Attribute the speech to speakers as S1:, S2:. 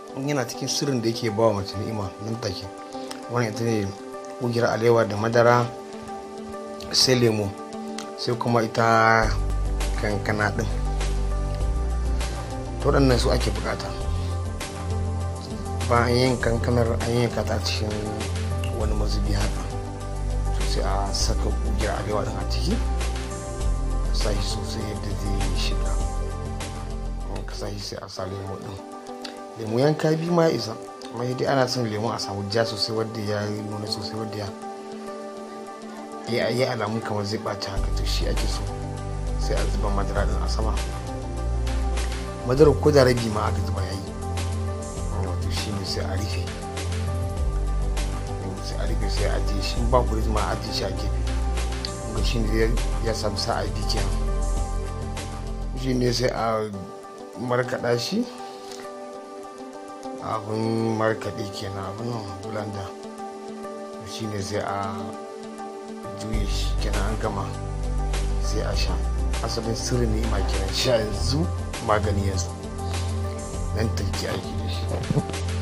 S1: yana cikin sirrin da yake ba wa mace ni'ima nan take wannan ita ne ƙungiyar alewa da madara sai lemo sai kuma ita kankana ɗin to waɗannan su ake bukata bayan yin kankanar an yanka ta cikin wani mazubi haka sai a saka ƙungiyar alewa ɗin a ciki a sa shi sosai yadda zai shiga ka sa shi sai a sa lemo ɗin lemu yanka biyu ma ya isa amma dai ana son lemu a samu ja sosai wadda ya nuna sosai wadda ya ya yi alamun kamar zai ɓaci haka to shi ake so sai a zuba madara din a sama madara ko da rabi ma aka zuba yayi wato shi ne sai a rufe sai a rufe sai a ajiye shi ba ku ma a ajiye shi a gefe ga shi ne ya samu sa'a biyu kenan shi ne sai a markaɗa shi abin markaɗe kenan abin nan bulanda shi ne sai a juye shi kenan an gama sai a sha asalin sirri ne ma kenan sha yanzu magani yanzu nan take aiki da shi